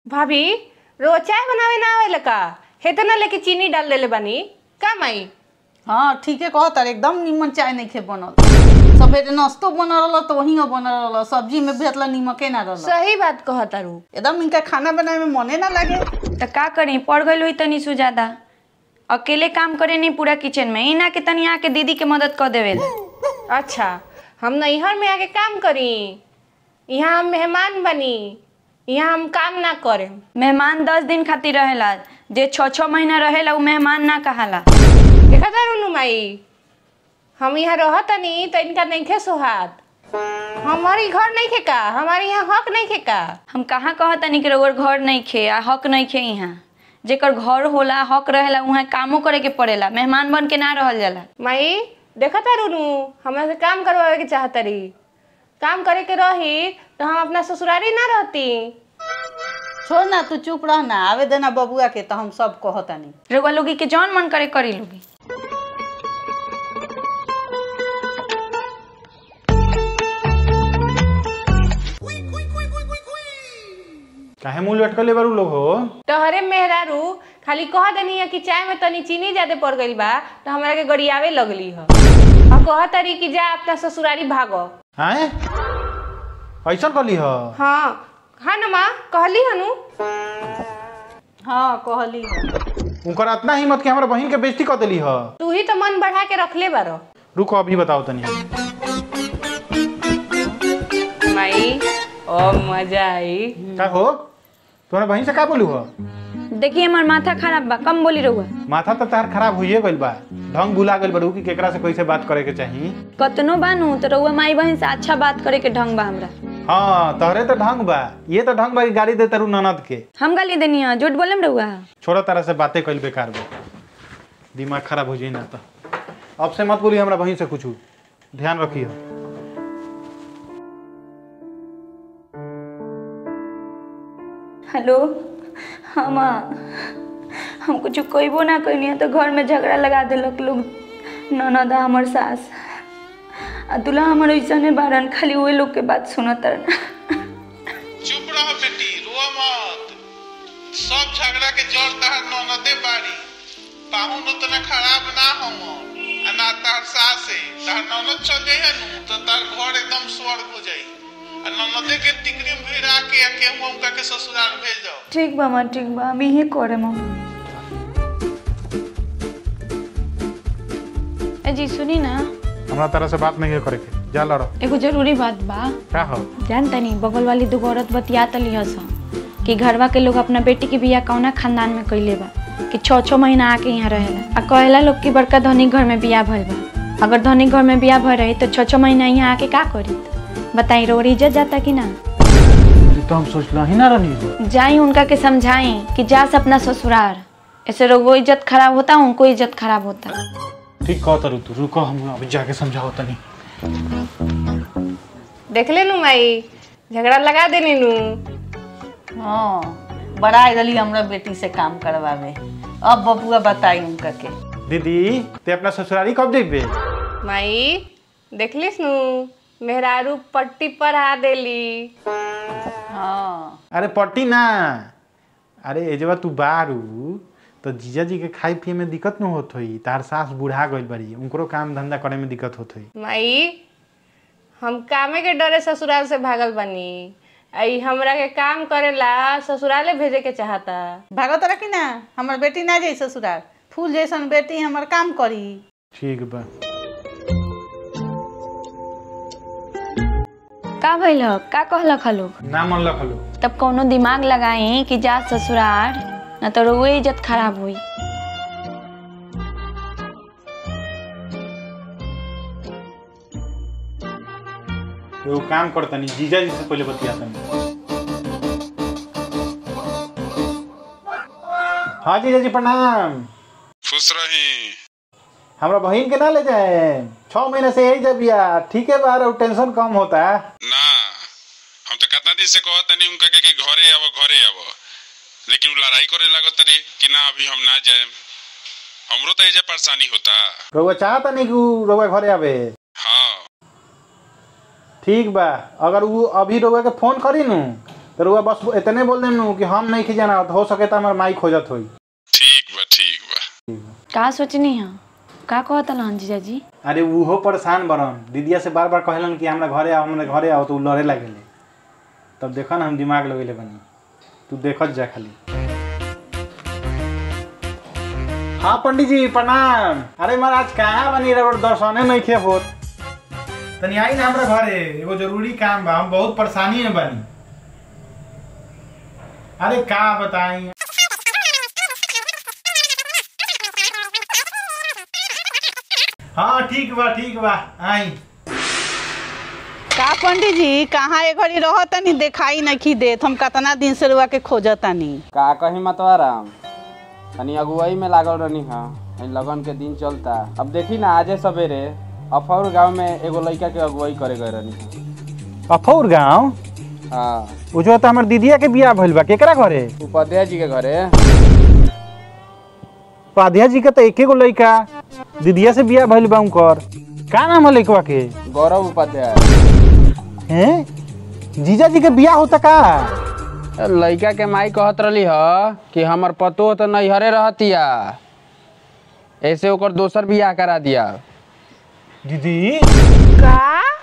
भाभी रो चाय बनावे ना आवेला का हेते ना लेके चीनी डाल देले बानी का माई हाँ ठीके कह तार एकदम निमन चाय नहीं खे बनल सवेरे नाश्तो बनल रहल तो वही बनल रहल सब्जी में भी इतना नीमके ना रहल सही बात कह तारू एकदम इनका खाना बनाए में मने ना लगे त का करी पड़ गई हुई तनी सुजादा अकेले काम करे नहीं पूरा किचन में इना के तनी आके दीदी के मदद कर देवे अच्छा हम नैहर में आके काम करी यहाँ हम मेहमान बनी यहाँ हम काम ना करें मेहमान दस दिन खातिर रहेला जे छः छः महीना रहेला उ मेहमान ना कहाला देखा तारू नु माई हम यहाँ रहतनी तो इनका नहीं खे सुहात हमारी घर नहीं खे का हमारे यहाँ हक नहीं खे का हम कहाँ कहतनी कि रउर घर नहीं खे आ हक नहीं खे यहाँ जेकर घर होला हक रहेला वहाँ कामो करे के पड़ेला मेहमान बन के ना रहल जाला माई देखा तारू नु हमरा से काम करवावे के चाहतरी काम करे के रही तो हम अपना ससुरारी ना रहती छोड़ ना तू चुप रह ना आवे देना बबुआ के तो हम सब कहतानी रउआ लोगी के जौन मन करे करी लोगी काहे मुंह लटकले बारू लोग हो तोहरे मेहरारू खाली कह देनी है कि चाय में तनी चीनी ज्यादा पड़ गई बा तो हमरा के गड़ियावे लगली है और कह तारी कि जा अपना ससुरारी भागो हैं ऐसा कली ह हाँ हाँ न माँ कहली हनु हाँ कहली उनकर इतना हिम्मत के हमरा बहन के बेइज्जती कर देली ह तू ही तो मन बढ़ा के रखले बारो रुको अभी बताओ तनी माई ओ मजा आई का हो तुम्हारे बहन से का बोलू हो देखिए हमार माथा खराब बा कम बोली रहुआ माथा तो तार खराब होइए गइल बा ढंग भुला गइल बारू कि केकरा से कैसे बात करे के चाही कतनो बानू तो रउआ माई बहन से अच्छा बात करे के ढंग बा हमरा हाँ तोहरे तो ढंग बा ये तो ढंग बा कि गाड़ी दे तारू ननद के हम गाली देनी है झूठ बोले रहुआ छोड़ो तरह से बातें कइल बेकार बा दिमाग खराब हो जाई ना तो अब से मत बोली हमरा बहन से कुछ ध्यान रखियो हेलो हाँ माँ हम कुछ कहबो ना कैनी तो घर में झगड़ा लगा दिलक लोग ननद आ हमर सास आ दूल्हा हमर ऐसने बारन खाली वही लोग के बात सुनत रहन चुप रहो बेटी रो मत सब झगड़ा के जड़ तहर ननदे बाड़ी पाहुन उतना खराब ना हम आ ना तार सासे तार ननद चल जाइए नु तो तार घर एकदम स्वर्ग हो जाई आ ननदे के टिकरी में भिड़ा के आ केहू उनका के ससुराल भेज दो ठीक बा माँ ठीक बा हम यही करे माँ ए जी सुनी ना हमरा तरह से बात नहीं करे के जा लड़ो एगो जरूरी बात बा का हो जान तनी बगल वाली दूगो औरत बतिया तली हस कि घरवा के लोग अपना बेटी के बियाह कौना खानदान में कैले बा कि छः छः महीना आके यहाँ रहेला आ कहेला लोग कि बड़का धनिक घर में बियाह भइल बा अगर धनिक घर में बियाह भइल रही तो छः छः महीना यहाँ आके का करी बताई रोड इज्जत जाता कि ना ये तो हम सोचला ही ना रहनी हो जाई उनका के समझाई कि जास अपना ससुराल ऐसे लोगों इज्जत खराब होता उनको इज्जत खराब होता ठीक कह तरु तू रुको हम अभी जाके समझाओ तनी देख ले नु माई झगड़ा लगा देनी नु हाँ बड़ा गली हमरा बेटी से काम करवावे अब बबुआ बताई उनका के दीदी ते अपना ससुरारी कब जेबे माई देखलिस नु मेहरारू पट्टी पर आ देली हाँ अरे पट्टी ना अरे एजवा तू बारू तो जीजा जी के खाए पिए में दिक्कत न होत होई तार सास बूढ़ा गइल बड़ी उनकरो काम धंधा करे में दिक्कत होत होई माई हम कामे के डरे ससुराल से भागल बनी आई हमरा के काम करेला ससुराले भेजे के चाहता भागो तोरा कि ना हमर बेटी ना जाई ससुराल फूल जैसन बेटी हमर काम करी ठीक बा का भइल ह? का कहलक ह लोग ना मन लखलो तब कोनो दिमाग लगाई कि जा ससुराल न तो रोए इज्जत खराब हुई एगो काम कर तनी जीजा जी से पहले बतिया तनी हाँ जीजा जी प्रणाम खुश रही हमरा बहन के ना ले जाए छह महीने से यही जब या ठीक है बार और टेंशन कम होता है ना हम तो कितना दिन से कहत तनी उनका के कि घरे आव घरे आव लेकिन उ लड़ाई करे लागत तरी कि ना अभी हम ना जाए हमरो तो एजा परेशानी होता रउआ चाहता नहीं कि उ रउआ घरे आवे हाँ ठीक बा अगर वो अभी रउआ के फोन करी नु तो रुआ बस इतने बोल देम नु कि हम नहीं खिजाना हो सके तो हमार माई खोजत होई ठीक बा ठीक बा का सोचनी है का कहत हन जीजाजी अरे उहो परेशान बरन दीदिया से बार बार कहलन कि हमरा घरे आओ हमरा घरे आओ तो उ लड़े लागेले तब देखो ना हम दिमाग लगेले बनी तू देखत जा खाली हाँ पंडित जी प्रणाम अरे महाराज कहाँ बनी रहो दर्शने नहीं खे होत तनी आई ना हमरा घरे एगो जरूरी काम बा हम बहुत परेशानी में बनी अरे का बताई हाँ ठीक बा ठीक बा आई का पंडित जी कहाँ ए घड़ी रह तनी देखाई नहीं देत हम कतना दिन से रुआ के खोजतानी का कही मतवाराम तनी अगुवाई में लागल रहनी हा लगन के दिन चलता अब देखी ना आजे सवेरे अफौर गांव में एगो लड़का के अगुवाई करे गए रहनी अफौर गाँव हा हाँ उ जो तो हमर दीदिया के बियाह भइल बा केकरा घरे उपाध्याय जी के घरे पाधिया जी के तो एके गो लइका दीदिया से बियाह भइल बा उनकर का नाम है लइकवा के गौरव उपाध्याय हैं जीजा जी के बियाह होता का लड़का के माई कहत रही ह कि हमर पतो तो नैहरे रहतिया ऐसे ओकर दोसर बियाह करा दिया दीदी का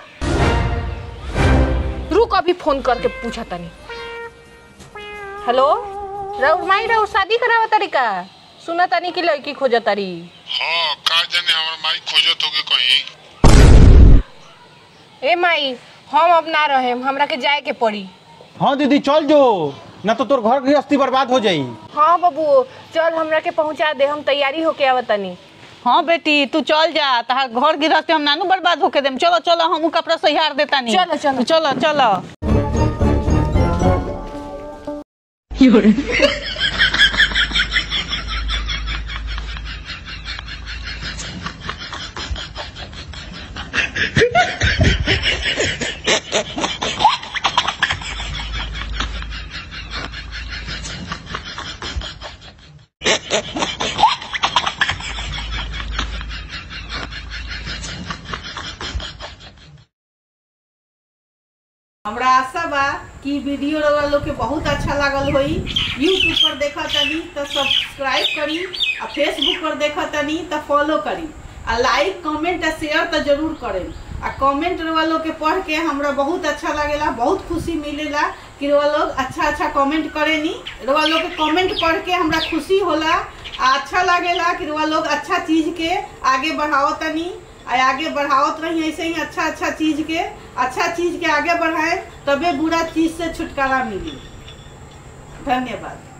रुक अभी फोन करके पूछा तनी हेलो राउर माई राउर शादी करावा तरीका सुना तनी की लड़की खोजा तारी हाँ का जाने हमर माई खोजत होगे कहीं ए माई हम अब ना रहे हमरा के जाए के पड़ी हाँ दीदी चल जो ना तो तोर घर गृहस्थी बर्बाद हो जाई हाँ बाबू चल हमरा के पहुंचा दे हम तैयारी होके आवतनी हाँ बेटी तू चल जा तहार घर गिरहस्ती हम नानू बर्बाद होके देम चलो चलो हम कपड़ा सहियार देता नहीं चलो, चलो। चलो चलो हमरा आशा बा कि वीडियो रउआ लोग के बहुत अच्छा लागल होई यूट्यूब पर देखा तनी तो सब्सक्राइब करी आ फेसबुक पर देखा तनी तो फॉलो करी आ लाइक कमेंट आ शेयर तो जरूर करें आ कमेंट रउआ लोग के पढ़ के हमरा बहुत अच्छा लागेला बहुत खुशी मिलेला कि रउआ लोग अच्छा अच्छा कमेंट करेनी रउआ लोग के कमेंट पढ़ के हमरा खुशी होला आ अच्छा लागेला कि रउआ लोग अच्छा चीज के आगे बढ़ावतनी आ आगे बढ़ावत रही ऐसे ही अच्छा अच्छा चीज के अच्छा चीज के आगे बढ़ाए तबे बुरा चीज से छुटकारा मिली धन्यवाद